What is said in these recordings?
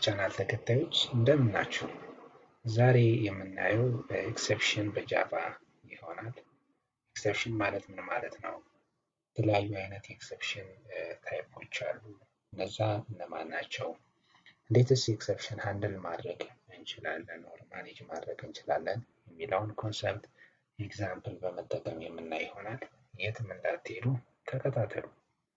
ቻናል ተከታዮች እንደምን ናችሁ? ዛሬ የምናየው ኤክሰፕሽን በጃቫ ይሆናል። ኤክሰፕሽን ማለት ምን ማለት ነው? የተለያዩ አይነት ኤክሰፕሽን ታይፖች አሉ። እነዛ እነማን ናቸው? እንዴትስ ኤክሰፕሽን ሃንድል ማድረግ እንችላለን ኦር ማኔጅ ማድረግ እንችላለን የሚለውን ኮንሰፕት ኤግዛምፕል በመጠቀም የምናይ ይሆናል። የትም እንዳትሄዱ ተከታተሉ።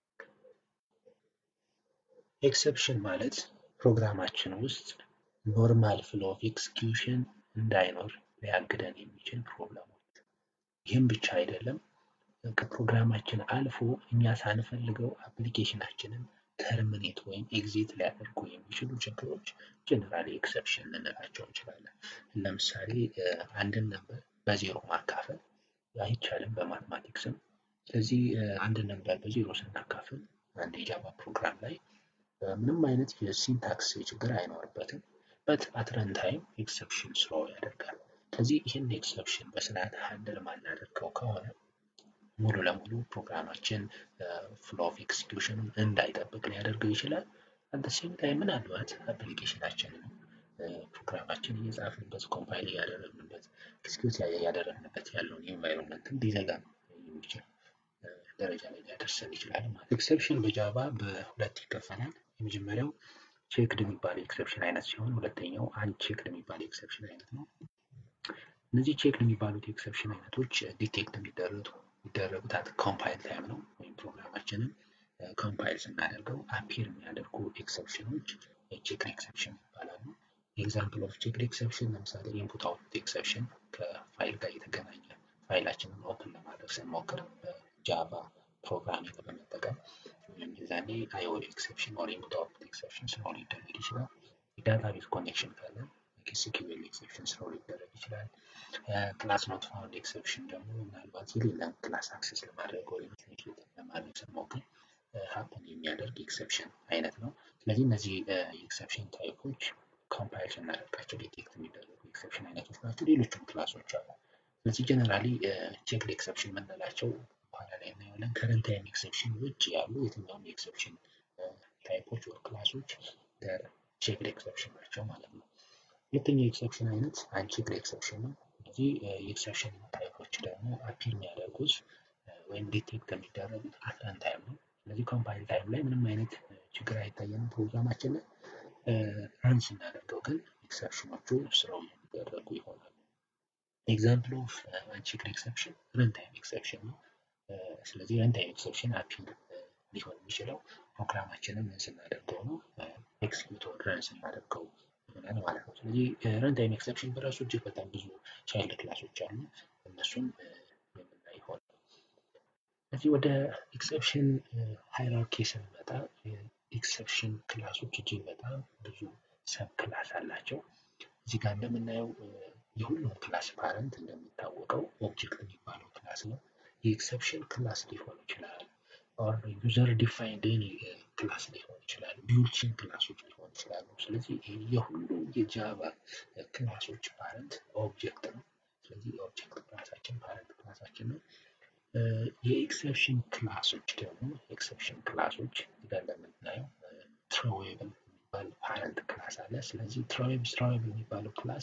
ኤክሰፕሽን ማለት ፕሮግራማችን ውስጥ ኖርማል ፍሎ ኦፍ ኤክስኪዩሽን እንዳይኖር ሊያግደን የሚችል ፕሮብለሞች። ይህም ብቻ አይደለም፣ ከፕሮግራማችን አልፎ እኛ ሳንፈልገው አፕሊኬሽናችንን ተርሚኔት ወይም ኤግዚት ሊያደርጉ የሚችሉ ችግሮች ጀነራሊ ኤክሰፕሽን ልንላቸው እንችላለን። ለምሳሌ አንድን ነበር በዜሮ ማካፈል አይቻልም በማትማቲክስም። ስለዚህ አንድ ነበር በዜሮ ስናካፍል አንድ የጃቫ ፕሮግራም ላይ ምንም አይነት የሲንታክስ ችግር አይኖርበትም። በት አት ረን ታይም ኤክሰፕሽን ስሎ ያደርጋል። ስለዚህ ይህን ኤክሰፕሽን በስርዓት ሃንድል ማናደርገው ከሆነ ሙሉ ለሙሉ ፕሮግራማችን ፍሎ ኦፍ ኤክስኪዩሽኑን እንዳይጠብቅ ሊያደርገው ይችላል። አት ሴም ታይም ምናልባት አፕሊኬሽናችንን ፕሮግራማችን እየጻፍንበት ኮምፓይል እያደረግንበት ኤክስኪዩት እያደረግንበት ያለውን ኢንቫይሮንመንትን ሊዘጋ የሚችል ደረጃ ላይ ሊያደርሰን ይችላል ማለት። ኤክሰፕሽን በጃቫ በሁለት ይከፈላል። የመጀመሪያው ቼክድ የሚባል ኤክሰፕሽን አይነት ሲሆን ሁለተኛው አንቼክድ የሚባል ኤክሰፕሽን አይነት ነው። እነዚህ ቼክድ የሚባሉት ኤክሰፕሽን አይነቶች ዲቴክት የሚደረጉ የሚደረጉት አት ኮምፓይል ታይም ነው። ወይም ፕሮግራማችንን ኮምፓይል ስናደርገው አፒር የሚያደርጉ ኤክሰፕሽኖች ቼክድ ኤክሰፕሽን ይባላሉ። ኤግዛምፕል ኦፍ ቼክድ ኤክሰፕሽን ለምሳሌ ኢንፑት አውትፑት ኤክሰፕሽን ከፋይል ጋር የተገናኘ ፋይላችንን ኦፕን ለማድረግ ስንሞክር በጃቫ ፕሮግራሚንግ በመጠቀም የዛኔ አይኦ ኤክሰፕሽን ኦር ኢንፑት አውትፑት ኤክሰፕሽን ስሮ ሊደረግ ይችላል። የዳታቤዝ ኮኔክሽን ካለ ኤስኪዩኤል ኤክሰፕሽን ስሮ ሊደረግ ይችላል። ክላስ ኖት ፋውንድ ኤክሰፕሽን ደግሞ ምናልባት የሌለን ክላስ አክሰስ ለማድረግ ወይም ለማድረግ ስንሞክር ሀፕን የሚያደርግ ኤክሰፕሽን አይነት ነው። ስለዚህ እነዚህ የኤክሰፕሽን ታይፖች ኮምፓይል ስናደርጋቸው ዲቴክት የሚደረጉ ኤክሰፕሽን አይነቶች ናቸው። ሌሎችም ክላሶች አሉ። ስለዚህ ጀነራሊ ቼክድ ኤክሰፕሽን የምንላቸው በኋላ ላይ እናየዋለን። ከረንት ታይም ኤክሰፕሽን ውጭ ያሉ የትኛውም የኤክሰፕሽን ታይፖች ወር ክላሶች ቼክድ ኤክሰፕሽን ናቸው ማለት ነው። ሁለተኛው ኤክሰፕሽን አይነት አንቼክድ ኤክሰፕሽን ነው። እነዚህ የኤክሰፕሽን ታይፖች ደግሞ አፒር የሚያደርጉት ወይም ዲቴክት የሚደረጉት አፍተን ታይም ነው። ስለዚህ ኮምፓይል ታይም ላይ ምንም አይነት ችግር አይታየንም ፕሮግራማችን ላይ ረን ስናደርገው ግን ኤክሰፕሽኖቹ ስራው የሚደረጉ ይሆናሉ። ኤግዛምፕል ኦፍ አንቼክድ ኤክሰፕሽን ረን ታይም ኤክሰፕሽን ነው። ስለዚህ ረን ታይም ኤክሰፕሽን አፒር ሊሆን የሚችለው ፕሮግራማችንን ምን ስናደርገው ነው ኤክስኪዩት ረን ስናደርገው ይሆናል ማለት ነው። ስለዚህ ረን ታይም ኤክሰፕሽን በራሱ እጅግ በጣም ብዙ ቻይልድ ክላሶች አሉ። እነሱም የምናይ ይሆናል። ስለዚህ ወደ ኤክሰፕሽን ሃይራርኪ ስንመጣ ኤክሰፕሽን ክላሶች እጅግ በጣም ብዙ ሰብ ክላስ አላቸው። እዚህ ጋር እንደምናየው የሁሉም ክላስ ፓረንት እንደሚታወቀው ኦብጀክት የሚባለው ክላስ ነው። የኤክሰፕሽን ክላስ ሊሆን ይችላል። ኦር ዩዘር ዲፋይንድ ኤኒ ክላስ ሊሆን ይችላል። ቢውልችን ክላሶች ሊሆን ይችላሉ። ስለዚህ የሁሉም የጃቫ ክላሶች ፓረንት ኦብጀክት ነው። ስለዚህ የኦብጀክት ክላሳችን ፓረንት ክላሳችን ነው። የኤክሰፕሽን ክላሶች ደግሞ ኤክሰፕሽን ክላሶች ጋር እንደምናየው ትሮዌብል የሚባል ፓረንት ክላስ አለ። ስለዚህ ትሮዌብል ትሮዌብል የሚባለው ክላስ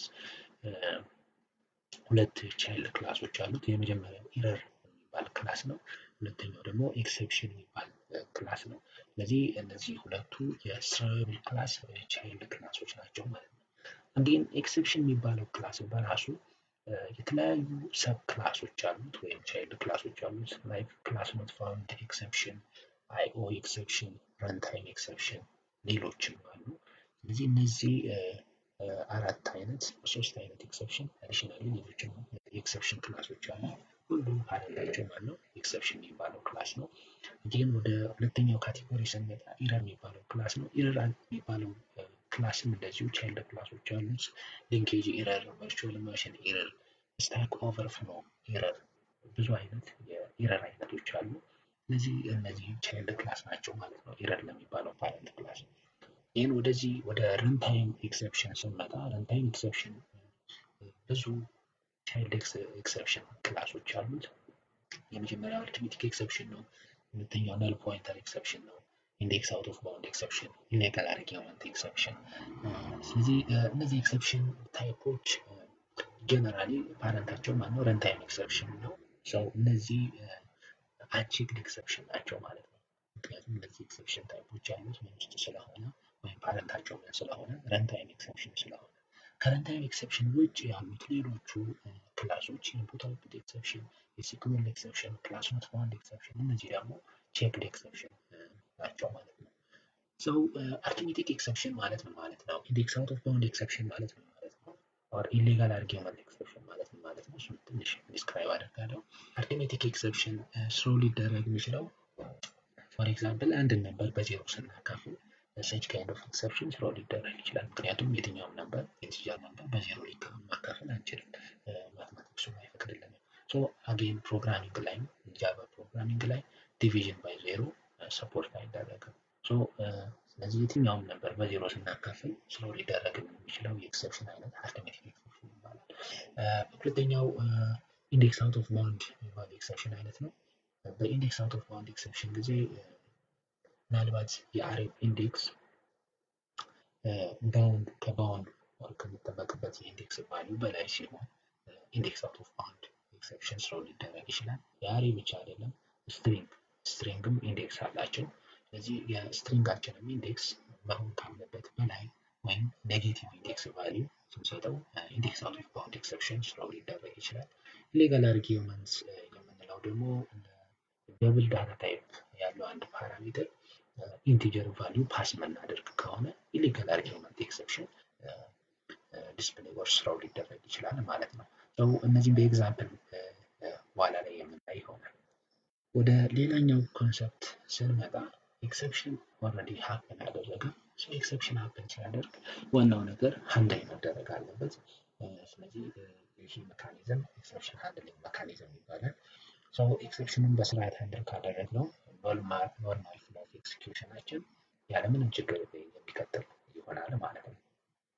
ሁለት ቻይልድ ክላሶች አሉት። የመጀመሪያው ኢረር የሚባል ክላስ ነው። ሁለተኛው ደግሞ ኤክሰፕሽን የሚባል ክላስ ነው። ስለዚህ እነዚህ ሁለቱ የትሮዌብል ክላስ ቻይልድ ክላሶች ናቸው ማለት ነው። እንዲህም ኤክሰፕሽን የሚባለው ክላስ በራሱ የተለያዩ ሰብ ክላሶች አሉት ወይም ቻይልድ ክላሶች አሉት። ላይክ ክላስ ኖት ፋውንድ ኤክሰፕሽን፣ አይኦ ኤክሰፕሽን፣ ረንታይም ኤክሰፕሽን ሌሎችም አሉ። ስለዚህ እነዚህ አራት አይነት ሶስት አይነት ኤክሰፕሽን አዲሽናሊ ሌሎችም የኤክሰፕሽን ክላሶች አሉ። ሁሉም ፓረንታቸው ማነው ኤክሰፕሽን የሚባለው ክላስ ነው። ግን ወደ ሁለተኛው ካቴጎሪ ስንመጣ ኢረር የሚባለው ክላስ ነው። ኢረር የሚባለው ክላስም እንደዚሁ ቻይልድ ክላሶች አሉት። ሊንኬጅ ኢረር፣ ቨርቹዋል ማሽን ኢረር፣ ስታክ ኦቨርፍሎ ኢረር፣ ብዙ አይነት የኢረር አይነቶች አሉ። እነዚህ እነዚህ ቻይልድ ክላስ ናቸው ማለት ነው ኢረር ለሚባለው ፓረንት ክላስ። ይህን ወደዚህ ወደ ረንታይም ኤክሰፕሽን ስንመጣ ረንታይም ኤክሰፕሽን ብዙ ቻይልድ ኤክሰፕሽን ክላሶች አሉት። የመጀመሪያው አርትሜቲክ ኤክሰፕሽን ነው። ሁለተኛው ነል ፖይንተር ኤክሰፕሽን ነው። ኢንዴክስ አውት ኦፍ ባውንድ ኤክሰፕሽን፣ ኢሌጋል አርጊውመንት ኤክሰፕሽን። ስለዚህ እነዚህ ኤክሰፕሽን ታይፖች ጀነራሊ ፓረንታቸው ማነው ረንታይም ኤክሰፕሽን ነው። ሰው እነዚህ አንቼክድ ኤክሰፕሽን ናቸው ማለት ነው። ምክንያቱም እነዚህ ኤክሰፕሽን ታይፖች ያሉት ምን ውስጥ ስለሆነ ወይም ፓረንታቸው ምን ስለሆነ ረንታይም ኤክሰፕሽን ስለሆነ ከረንታይም ኤክሰፕሽን ውጭ ያሉት ሌሎቹ ክላሶች ኢንፑት አውትፑት ኤክሰፕሽን፣ የሲኩዌል ኤክሰፕሽን፣ ክላስ ኖት ባውንድ ኤክሰፕሽን እነዚህ ደግሞ ቼክድ ኤክሰፕሽን ናቸው ማለት ነው። ሰው አርኪሜቲክ ኤክሰፕሽን ማለት ምን ማለት ነው? ኢንዴክስ አውት ኦፍ ባውንድ ኤክሰፕሽን ማለት ምን ማለት ነው? ኦር ኢሌጋል አርጊውመንት ኤክሰፕሽን ማለት ምን ማለት ነው? እሱን ትንሽ ዲስክራይብ አደርጋለሁ። አርኪሜቲክ ኤክሰፕሽን ስሮ ሊደረግ የሚችለው ፎር ኤግዛምፕል አንድን ነበር በዜሮ ስናካፍል ሰች ካይንድ ኦፍ ኤክሰፕሽን ስሮ ሊደረግ ይችላል። ምክንያቱም የትኛውም ነበር ኢንቲጀር ነበር በዜሮ ማካፈል አንችልም፣ ማትማቲክሱ አይፈቅድልንም። ሶ አጌን ፕሮግራሚንግ ላይ ጃቫ ፕሮግራሚንግ ላይ ዲቪዥን ባይ ዜሮ ሰፖርት አይደረግም። ስለዚህ የትኛውም ነበር በዜሮ ስናካፍል ስሎ ሊደረግ የሚችለው የኤክሰፕሽን አይነት አርትሜቲክ ኤክሰፕሽን ይባላል። ሁለተኛው ኢንዴክስ አውት ኦፍ ባውንድ የሚባል ኤክሰፕሽን አይነት ነው። በኢንዴክስ አውት ኦፍ ባውንድ ኤክሰፕሽን ጊዜ ምናልባት የአሬ ኢንዴክስ ባውንድ ከባውንድ ከሚጠበቅበት የኢንዴክስ ቫሊዩ በላይ ሲሆን ኢንዴክስ አውት ኦፍ ባውንድ ኤክሰፕሽን ስሎ ሊደረግ ይችላል። የአሬ ብቻ አይደለም፣ ስትሪንግ ስትሪንግም ኢንዴክስ አላቸው። ስለዚህ የስትሪንጋችንም ኢንዴክስ መሆን ካለበት በላይ ወይም ኔጌቲቭ ኢንዴክስ ቫሊዩ ስንሰጠው ኢንዴክስ አውት ኦፍ ባውንድ ኤክሰፕሽን ስሎ ሊደረግ ይችላል። ኢሌጋል አርጊውመንት የምንለው ደግሞ ደብል ዳታ ታይፕ ያለው አንድ ፓራሜትር ኢንቲጀር ቫሊዩ ፓስ የምናደርግ ከሆነ ኢሌጋል አርጊውመንት ኤክሰፕሽን ዲስፕሌይ ወር ስራው ሊደረግ ይችላል ማለት ነው። ሰው እነዚህም በኤግዛምፕል በኋላ ላይ የምናይ ይሆናል። ወደ ሌላኛው ኮንሰፕት ስንመጣ ኤክሰፕሽን ኦልሬዲ ሀፕን ያደረገ ሰው ኤክሰፕሽን ሀፕን ሲያደርግ ዋናው ነገር ሃንድል መደረግ አለበት። ስለዚህ ይህ ሜካኒዝም ኤክሰፕሽን ሃንድሊንግ ሜካኒዝም ይባላል። ሰው ኤክሰፕሽኑን በስርዓት ሃንድል ካደረግነው ኖርማል ፍሎ ኦፍ ኤክስኪዩሽናችን ያለምንም ችግር የሚቀጥል ይሆናል ማለት ነው።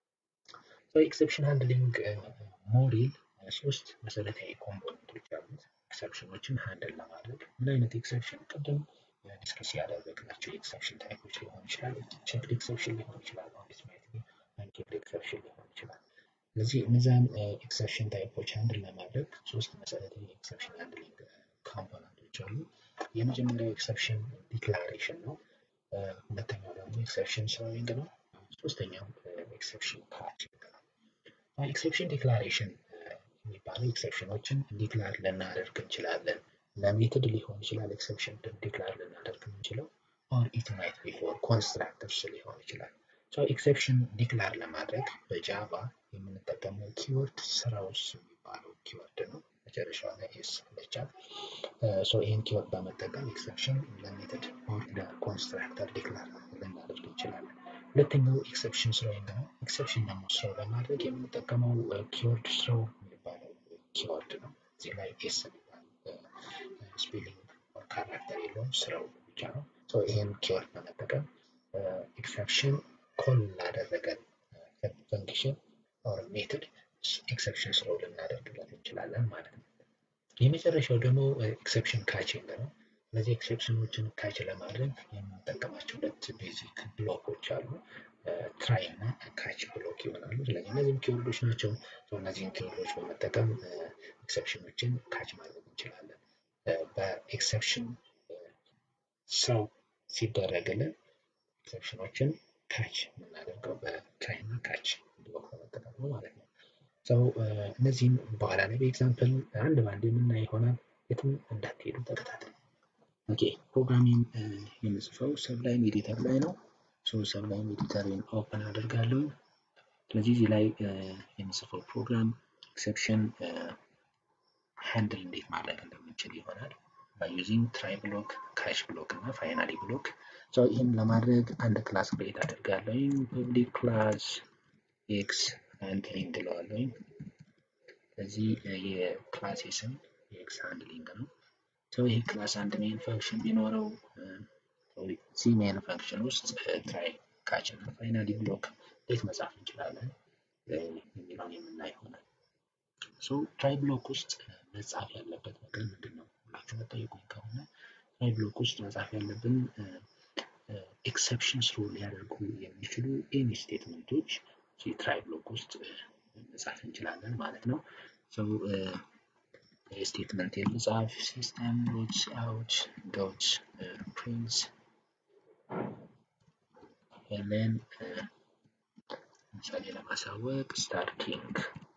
ኤክሰፕሽን ሃንድሊንግ ሞዴል ሶስት መሰረታዊ ኮምፖነንቶች አሉት። ኤክሰፕሽኖችን ሃንድል ለማድረግ ምን አይነት ኤክሰፕሽን ቅድም ዲስከስ ያደረግናቸው የኤክሰፕሽን ታይፖች ሊሆን ይችላል። ቼክድ ኤክሰፕሽን ሊሆን ይችላል። ኦዲት ማየት አንቼክድ ኤክሰፕሽን ሊሆን ይችላል። ስለዚህ እነዛን ኤክሰፕሽን ታይፖች ሃንድል ለማድረግ ሶስት መሰረታዊ የኤክሰፕሽን ሃንድሊንግ ኮምፖነንቶች አሉ። የመጀመሪያው ኤክሰፕሽን ዲክላሬሽን ነው። ሁለተኛው ደግሞ ኤክሰፕሽን ስሮዊንግ ነው። ሶስተኛው ኤክሰፕሽን ካችንግ ነው። ኤክሰፕሽን ዲክላሬሽን የሚባለው ኤክሰፕሽኖችን ዲክላር ልናደርግ እንችላለን። ለሜትድ ሊሆን ይችላል ኤክሰፕሽን ዲክላር ልናደርግ የምንችለው ኦር ኢት ማይት ቢ ፎር ኮንስትራክተርስ ሊሆን ይችላል። ኤክሰፕሽን ዲክላር ለማድረግ በጃቫ የምንጠቀመው ኪወርድ ስራውስ የሚባለው ኪወርድ ነው። መጨረሻው ላይ ኤስ አለቻት። ይህን ኪወርድ በመጠቀም ኤክሰፕሽን ለሜትድ ኦር ለኮንስትራክተር ዲክላር ልናደርግ እንችላለን። ሁለተኛው ኤክሰፕሽን ስሮዊንግ ነው። ኤክሰፕሽን ደግሞ ስሮው ለማድረግ የምንጠቀመው ኪወርድ ስሮው የሚባለው ኪወርድ ነው። እዚህ ላይ ኤስ ስፔሊንግ ካራክተር የለውም፣ ስራው ብቻ ነው። ይህን ኪወርድ በመጠቀም ኤክሰፕሽን ኮል ላደረገን ፈንክሽን ኦር ሜትድ ኤክሰፕሽን ስራው ልናደርግለት እንችላለን ማለት ነው። የመጨረሻው ደግሞ ኤክሰፕሽን ካችንግ ነው። እነዚህ ኤክሰፕሽኖችን ካች ለማድረግ የምንጠቀማቸው ሁለት ቤዚክ ብሎኮች አሉ። ትራይ እና ካች ብሎክ ይሆናሉ። ስለዚህ እነዚህም ኪወርዶች ናቸው። እነዚህን ኪወርዶች በመጠቀም ኤክሰፕሽኖችን ካች ማድረግ እንችላለን። በኤክሰፕሽን ሰው ሲደረግልን ኤክሰፕሽኖችን ካች የምናደርገው በትራይ እና ካች ብሎክ በመጠቀም ነው ማለት ነው። ሰው እነዚህም በኋላ ላይ በኤግዛምፕል አንድ በአንድ የምናይ ይሆናል። የትም እንዳትሄዱ ተከታተሉ። ኦኬ ፕሮግራሚንግ የምጽፈው ሰብላይም ኤዲተር ላይ ነው። ሰብላይም ኤዲተርን ኦፕን አደርጋለሁ። ስለዚህ እዚህ ላይ የምጽፈው ፕሮግራም ኤክሰፕሽን ሃንድል እንዴት ማድረግ እንደምንችል ይሆናል። ዩዚንግ ትራይ ብሎክ፣ ካች ብሎክ እና ፋይናሊ ብሎክ። ይህም ለማድረግ አንድ ክላስ ክሬት አደርጋለሁ። ፐብሊክ ክላስ ኤክስ ሃንድሊንግ እለዋለሁ። ስለዚህ የክላስ ስም የኤክስ ሃንድሊንግ ነው። ይህ ክላስ አንድ ሜን ፈንክሽን ቢኖረው እዚህ ሜን ፈንክሽን ውስጥ ትራይ ካች እና ፋይናሊ ብሎክ እንዴት መጻፍ እንችላለን የሚለውን የምናይ ይሆናል። ትራይ ብሎክ ውስጥ መጻፍ ያለበት ነገር ምንድን ነው ብላችሁ መጠየቁኝ ከሆነ ትራይ ብሎክ ውስጥ መጻፍ ያለብን ኤክሰፕሽን ስሩ ሊያደርጉ የሚችሉ ኤኒ ስቴትመንቶች ትራይ ብሎክ ውስጥ መጻፍ እንችላለን ማለት ነው። ሰው ስቴትመንት የልጻፍ ሲስተም ዶት አውት ዶት ፕሪንት ለን ለምሳሌ ለማሳወቅ ስታርቲንግ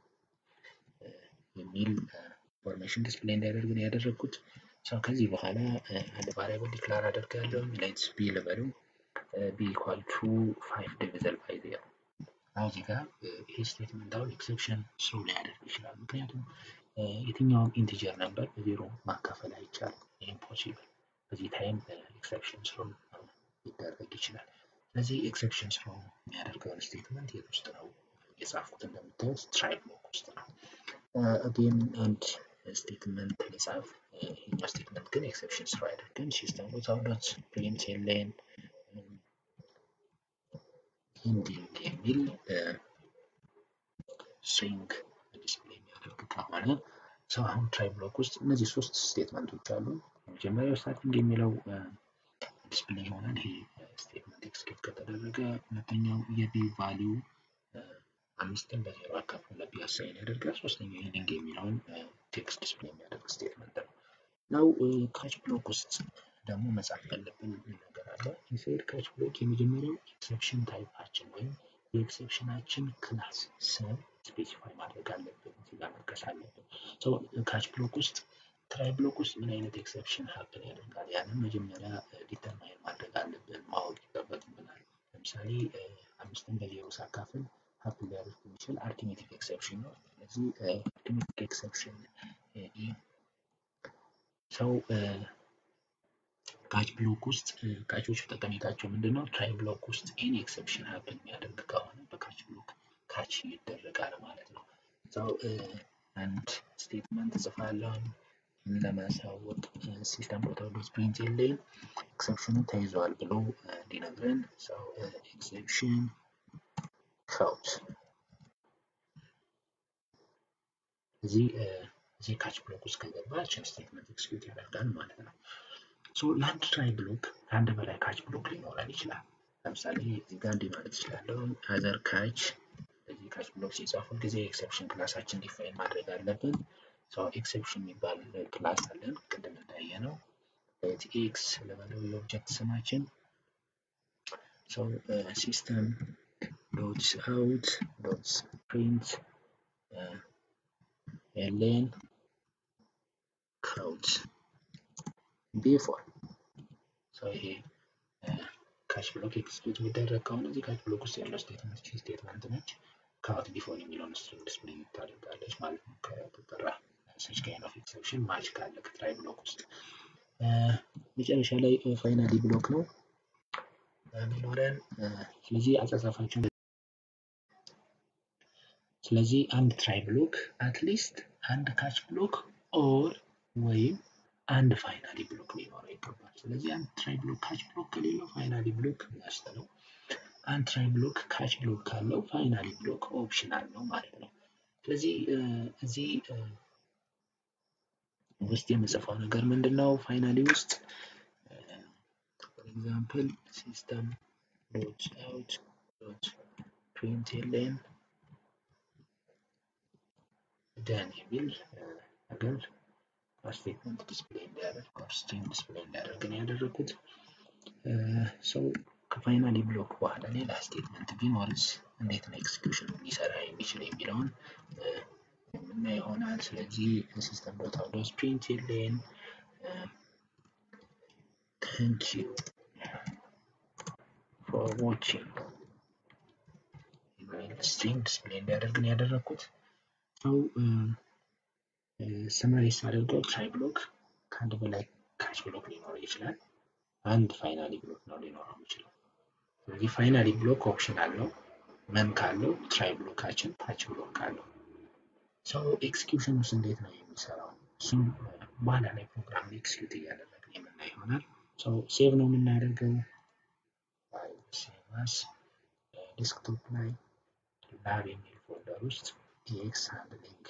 የሚል ኢንፎርሜሽን ዲስፕሌይ እንዲያደርግ ነው ያደረግኩት። ሰው ከዚህ በኋላ አንድ ቫሪያብል ዲክላር አደርጋለሁ። ሌትስ ቢ ልበሉ ቢ ኢኳል ቱ ፋይቭ ዲቪዘል ባይ ዜሮ። አሁን እዚህ ጋር ይሄ ስቴትመንት አሁን ኤክሰፕሽን ስሩ ሊያደርግ ይችላል። ምክንያቱም የትኛውም ኢንቲጀር ነበር በዜሮ ማካፈል አይቻልም። ኢምፖሲብል። በዚህ ታይም ኤክሰፕሽን ስሩ ሊደረግ ይችላል። ስለዚህ ኤክሰፕሽን ስሩ የሚያደርገውን ስቴትመንት የት ውስጥ ነው የጻፍኩት? እንደምታዩት ትራይ ብሎክ ውስጥ ነው። አጌን አንድ ስቴትመንት ልጻፍ። ይህኛው ስቴትመንት ግን ኤክሰፕሽን ስሩ አያደርግም። ሲስተም ዶት አውት ዶት ፕሪንት ኤሌን ኢንዲንግ የሚል ስትሪንግ ዲስፕሌይ የሚያደርግ ከሆነ ሰው አሁን ትራይ ብሎክ ውስጥ እነዚህ ሶስት ስቴትመንቶች አሉ። የመጀመሪያው ስታርቲንግ የሚለው ዲስፕሌይ ይሆናል። ይሄ ስቴትመንት ኤክስኪዩት ከተደረገ፣ ሁለተኛው የቢ ቫሊዩ አምስትን በዜሮ አካፍሎ ለቢ አሳይን ያደርጋል። ሶስተኛው ኢንዲንግ የሚለውን ቴክስት ዲስፕሌይ የሚያደርግ ስቴትመንት ነው። ናው ካች ብሎክ ውስጥ ደግሞ መጻፍ ያለብን ነገር አለ። ኢንሳይድ ካች ብሎክ የመጀመሪያው ኤክሰፕሽን ታይፓችን ወይም የኤክሰፕሽናችን ክላስ ስም ስፔሲፋይ ማድረግ አለብን። እዚህ ጋር መጥቀስ አለብን። ካች ብሎክ ውስጥ ትራይ ብሎክ ውስጥ ምን አይነት ኤክሰፕሽን ሀፕን ያደርጋል? ያንን መጀመሪያ ዲተርማይን ማድረግ አለብን፣ ማወቅ ይጠበቅብናል። ለምሳሌ አምስትን በዜሮ ሳካፍል ሀፕን ሊያደርግ የሚችል አርቲሜቲክ ኤክሰፕሽን ነው። ስለዚህ አርቲሜቲክ ኤክሰፕሽን ሰው ካች ብሎክ ውስጥ ካቾች ጠቀሜታቸው ምንድን ነው? ትራይ ብሎክ ውስጥ ኤኒ ኤክሰፕሽን ሀፕን የሚያደርግ ከሆነ በካች ብሎክ ካች ይደረጋል ማለት ነው። ሰው አንድ ስቴትመንት እጽፋለሁ ለማሳወቅ ሲስተም ዶት አውት ዶት ፕሪንት ኤሌን ኤክሰፕሽኑ ተይዟል ብሎ እንዲነግረን ሰው ኤክሰፕሽን ካውት እዚህ እዚህ ካች ብሎክ ውስጥ ከገባ ችን ስቴትመንት ኤክስኪዩት ያደርጋል ማለት ነው። ሶ ለአንድ ትራይ ብሎክ ከአንድ በላይ ካች ብሎክ ሊኖረን ይችላል። ለምሳሌ እዚህ ጋር እንዲህ ማለት እችላለሁ አዘር ካች እዚህ ካች ብሎክ ሲጻፉ ጊዜ ኤክሰፕሽን ክላሳችን ዲፋይን ማድረግ አለብን። ሶ ኤክሰፕሽን የሚባል ክላስ አለን ቅድም እንዳየ ነው። ሌት ኤክስ ለበለው የኦብጀክት ስማችን ሶ ሲስተም ዶት አውት ዶት ፕሪንት ኤሌን ካውት ቢፎር ይሄ ካች ብሎክ ኤክስኪዩት የሚደረግ ከሆነ እዚህ ካች ብሎክ ውስጥ ያለው ስቴትመንት ቺ ስቴትመንት ነች። ካውት ቢፎር የሚለውን ስትሪንግ ዲስፕሌይ ታደርጋለች ማለት ነው። ከተጠራ ሰች ካይንድ ኦፍ ኤክሰፕሽን ማች ካለ ከትራይ ብሎክ ውስጥ መጨረሻ ላይ ፋይናሊ ብሎክ ነው የሚኖረን። ስለዚህ አጻጻፋችን ስለዚህ አንድ ትራይ ብሎክ አትሊስት አንድ ካች ብሎክ ኦር ወይም አንድ ፋይናሊ ብሎክ ሊኖረው ይገባል። ስለዚህ አንድ ትራይ ብሎክ ካች ብሎክ ከሌለው ፋይናሊ ብሎክ መስት ነው። አንድ ትራይ ብሎክ ካች ብሎክ ካለው ፋይናሊ ብሎክ ኦፕሽናል ነው ማለት ነው። ስለዚህ እዚህ ውስጥ የምጽፈው ነገር ምንድን ነው? ፋይናሊ ውስጥ ፎር ኤግዛምፕል ሲስተም ዶት አውት ዶት ፕሪንት ኤሌን ደን የሚል ነገር ስቴትመንት ዲስፕሌይ እንዲያደርግ ስትሪንግ ዲስፕሌይ እንዲያደርግ ነው ያደረግኩት። ሰው ከፋይናሊ ብሎክ በኋላ ሌላ ስቴትመንት ቢኖርስ እንዴት ነው ኤክስኪዩሽን ሊሰራ የሚችል የሚለውን የምናይ ይሆናል። ስለዚህ ሲስተም ዶት አውት ዶት ፕሪንት ኤሌን ታንክ ዩ ፎር ዋቺንግ የሚል ስትሪንግ ዲስፕሌይ እንዲያደርግ ነው ያደረግኩት። ሰው ሰማሪስ አድርገው ትራይ ብሎክ ከአንድ በላይ ካች ብሎክ ሊኖረው ይችላል። አንድ ፋይናሊ ብሎክ ነው ሊኖረው ይችላል። ስለዚህ ፋይናሊ ብሎክ ኦፕሽናል ነው። መን ካለው ትራይ ብሎካችን ታች ብሎክ ካለው ሰው ኤክስኪዩሽን ውስጥ እንዴት ነው የሚሰራው? እሱም በኋላ ላይ ፕሮግራም ኤክስኪዩት እያደረግን የምናይ ይሆናል። ሰው ሴቭ ነው የምናደርገው ሴቫስ ዴስክቶፕ ላይ ላብ የሚል ፎልደር ውስጥ ኤክስ ሃንድሊንግ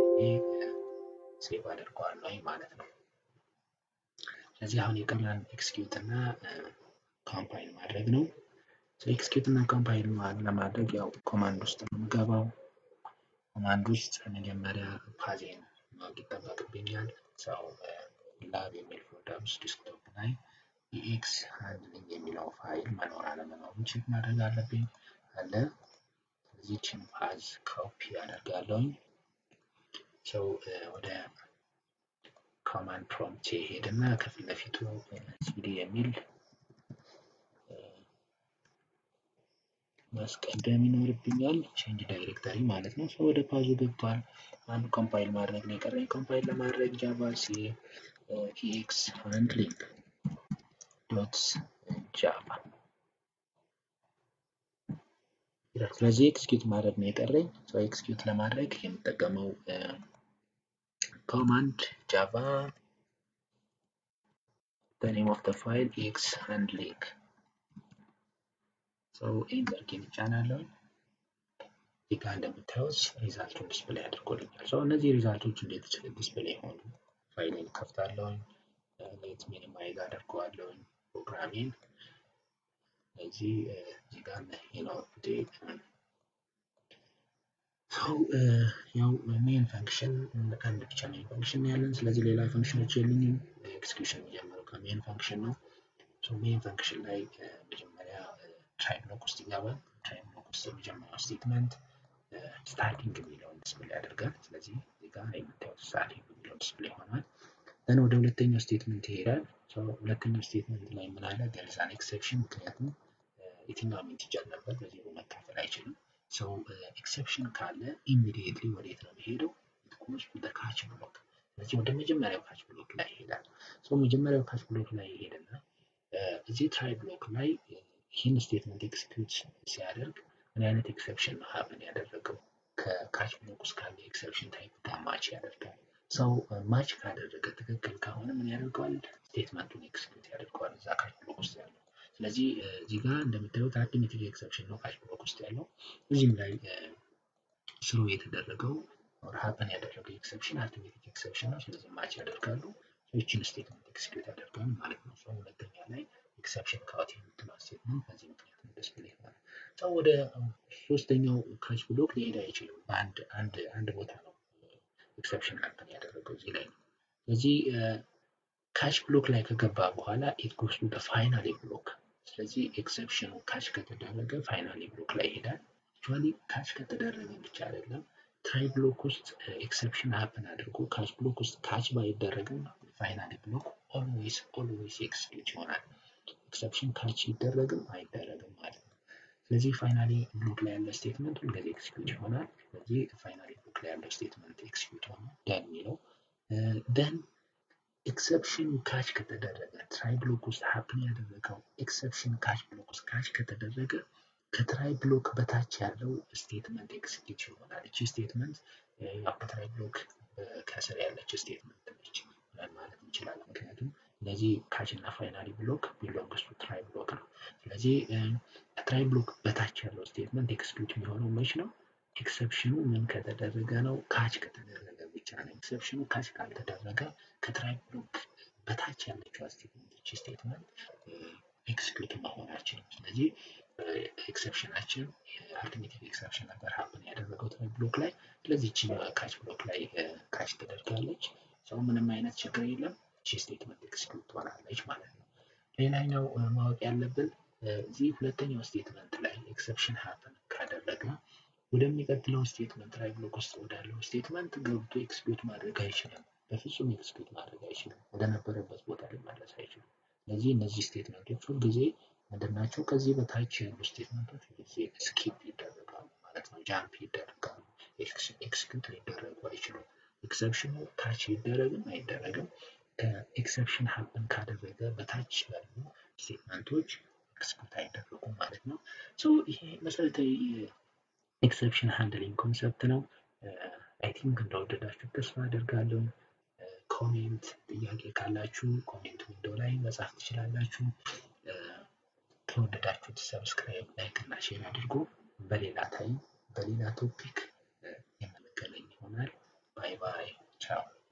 ሴቭ አድርገዋለሁ ማለት ነው። ስለዚህ አሁን የቀረን ኤክስኪዩት እና ካምፓይል ማድረግ ነው። ኤክስኪዩት እና ካምፓይል ለማድረግ ያው ኮማንድ ውስጥ ነው የምገባው። ኮማንድ ውስጥ መጀመሪያ ፓዜን ማወቅ ይጠበቅብኛል። ሰው ላብ የሚል ፎልደር ውስጥ ዲስክቶፕ ላይ ኢኤክስ ሃንድሊንግ የሚለው ፋይል መኖር አለመኖሩን ቼክ ማድረግ አለብኝ። አለ እዚችን ፓዝ ኮፒ አደርጋለሁ። ሰው ወደ ኮማንድ ፕሮምፕት ሄድና ከፊት ለፊቱ ሲዲ የሚል ማስቀደም ይኖርብኛል። ቼንጅ ዳይሬክተሪ ማለት ነው። ሰው ወደ ፓዙ ገብቷል። አንዱ ኮምፓይል ማድረግ ነው የቀረኝ። ኮምፓይል ለማድረግ ጃቫ ሲ ኢኤክስ ሃንድሊንግ ዶት ጃቫ ስለዚህ ኤክስኪዩት ማድረግ ነው የቀረኝ። ሰው ኤክስኪዩት ለማድረግ የምጠቀመው ኮማንድ ጃቫ the name of the file x handling ሰው ኤንተር ኪን እጫናለሁ። እዚህ ጋር እንደምታዩት ሪዛልቱን ዲስፕሌይ አድርጎልኛል። ሰው እነዚህ ሪዛልቶች እንዴት ዲስፕሌይ ሆኑ? ፋይሌን ከፍታለሁ፣ ሌት ሚኒማይዝ አደርገዋለሁ ፕሮግራሜን። እዚህ እዚህ ጋር ነው ሰው ያው ሜን ፈንክሽን አንድ ብቻ ሜን ፈንክሽን ያለን፣ ስለዚህ ሌላ ፈንክሽኖች የሉኝም። ኤክስኪዩሽን የሚጀምረው ከሜን ፈንክሽን ነው። ሜን ፈንክሽን ላይ መጀመሪያ ትራይ ብሎክ ውስጥ ይገባል። ትራይ ብሎክ ውስጥ የመጀመሪያው ስቴትመንት ስታርቲንግ የሚለውን ዲስፕሌይ ያደርጋል። ስለዚህ እዚህ ጋር የምታዩት ስታርቲንግ የሚለው ዲስፕሌይ ሆኗል። ደን ወደ ሁለተኛው ስቴትመንት ይሄዳል። ሁለተኛው ስቴትመንት ላይ ምን አለ? there is an exception ምክንያቱም የትኛውም ኢንቲጀር ነበር በዜሮ መካፈል አይችልም። ሰው ኤክሰፕሽን ካለ ኢሚዲየትሊ ወዴት ነው የሚሄደው? ኢትጎስ ቱ ካች ብሎክ። ስለዚህ ወደ መጀመሪያው ካች ብሎክ ላይ ይሄዳል። ሰው መጀመሪያው ካች ብሎክ ላይ ይሄድና እዚህ ትራይ ብሎክ ላይ ይህን ስቴትመንት ኤክስኪዩት ሲያደርግ ምን አይነት ኤክሰፕሽን ነው ሀብን ያደረገው? ከካች ብሎክ ውስጥ ካለ ኤክሰፕሽን ታይፕ ጋር ማች ያደርጋል። ሰው ማች ካደረገ ትክክል ከሆነ ምን ያደርገዋል? ስቴትመንቱን ኤክስኪዩት ያደርገዋል እዛ ካች ብሎክ ውስጥ ያለው ስለዚህ እዚህ ጋር እንደምታዩት አርትሜቲክ ኤክሰፕሽን ነው ካች ብሎክ ውስጥ ያለው። እዚህም ላይ ስሩ የተደረገው ሀፕን ያደረገው ኤክሰፕሽን አርትሜቲክ ኤክሰፕሽን ነው። ስለዚህ ማች ያደርጋሉ። ይችን ስቴትመንት ኤክስኪዩት ያደርጋሉ ማለት ነው። ሰው ሁለተኛ ላይ ኤክሰፕሽን ካውት የምትለው ስቴትመንት በዚህ ምክንያት ነው ዲስፕሌይ ማለት ሰው ወደ ሶስተኛው ካች ብሎክ ሊሄድ አይችልም። በአንድ አንድ አንድ ቦታ ነው ኤክሰፕሽን ሀፕን ያደረገው እዚህ ላይ ነው። ስለዚህ ካች ብሎክ ላይ ከገባ በኋላ ኢት ጎስ ቱ ፋይናሊ ብሎክ ስለዚህ ኤክሰፕሽኑ ካች ከተደረገ ፋይናሊ ብሎክ ላይ ይሄዳል። አክቹዋሊ ካች ከተደረገ ብቻ አይደለም ትራይ ብሎክ ውስጥ ኤክሰፕሽን ሀፕን አድርጎ ካች ብሎክ ውስጥ ካች ባይደረግም ፋይናሊ ብሎክ ኦልዌይስ ኦልዌይስ ኤክስኪዩት ይሆናል። ኤክሰፕሽን ካች ይደረግም አይደረግም ማለት ነው። ስለዚህ ፋይናሊ ብሎክ ላይ ያለ ስቴትመንት ሁልጊዜ ኤክስኪዩት ይሆናል። ስለዚህ ፋይናሊ ብሎክ ላይ ያለው ስቴትመንት ኤክስኪዩት ሆነ ደን የሚለው ደን ኤክሰፕሽን ካች ከተደረገ ትራይ ብሎክ ውስጥ ሀፕን ያደረገው ኤክሰፕሽን ካች ብሎክ ውስጥ ካች ከተደረገ ከትራይ ብሎክ በታች ያለው ስቴትመንት ኤክስኪዩት ይሆናል። እቺ ስቴትመንት ያው ከትራይ ብሎክ ከስር ያለች ስቴትመንት ነች ብለን ማለት እንችላለን። ምክንያቱም እነዚህ ካች እና ፋይናሊ ብሎክ ቢሎንግስ ቱ ትራይ ብሎክ ነው። ስለዚህ ከትራይ ብሎክ በታች ያለው ስቴትመንት ኤክስኪዩት የሚሆነው መች ነው? ኤክሰፕሽኑ ምን ከተደረገ ነው? ካች ከተደረገ ብቻ ነው። ኤክሰፕሽኑ ካች ካልተደረገ ከትራይ ብሎክ በታች ያለችው ስቴትመንት እቺ ስቴትመንት ኤክስኪዩት መሆን አይችልም። ስለዚህ ኤክሰፕሽናችን አልተርኔቲቭ ኤክሰፕሽን ነበር ሀፕን ያደረገው ትራይ ብሎክ ላይ። ስለዚህ እቺ ካች ብሎክ ላይ ካች ተደርጋለች። ሰው ምንም አይነት ችግር የለም። እቺ ስቴትመንት ኤክስኪዩት ትሆናለች ማለት ነው። ሌላኛው ማወቅ ያለብን እዚህ ሁለተኛው ስቴትመንት ላይ ኤክሰፕሽን ሀፕን ካደረገ ወደሚቀጥለው ስቴትመንት ላይ ብሎክ ውስጥ ወዳለው ስቴትመንት ገብቶ ኤክስኪዩት ማድረግ አይችልም። በፍጹም ኤክስኪዩት ማድረግ አይችልም። ወደነበረበት ቦታ ሊመለስ አይችልም። ስለዚህ እነዚህ ስቴትመንቶች ሁልጊዜ ምንድናቸው? ከዚህ በታች ያሉ ስቴትመንቶች ሁልጊዜ ስኪፕ ይደረጋሉ ማለት ነው። ጃምፕ ይደረጋሉ። ኤክስኪዩት ሊደረጉ አይችሉም። ኤክሰፕሽኑ ታች ይደረግም አይደረግም ከኤክሰፕሽን ሀፕን ካደረገ በታች ያሉ ስቴትመንቶች ኤክስኪዩት አይደረጉም ማለት ነው። ሶ ይሄ መሰረታዊ ኤክሰፕሽን ሃንድሊንግ ኮንሰፕት ነው። አይ ቲንክ እንደወደዳችሁ ተስፋ አደርጋለሁ። ኮሜንት ጥያቄ ካላችሁ ኮሜንት ዊንዶ ላይ መጻፍ ትችላላችሁ። ከወደዳችሁት ሰብስክራይብ፣ ላይክ እና ሼር አድርጎ በሌላ ታይም በሌላ ቶፒክ የምንገናኝ ይሆናል። ባይ ባይ ቻው።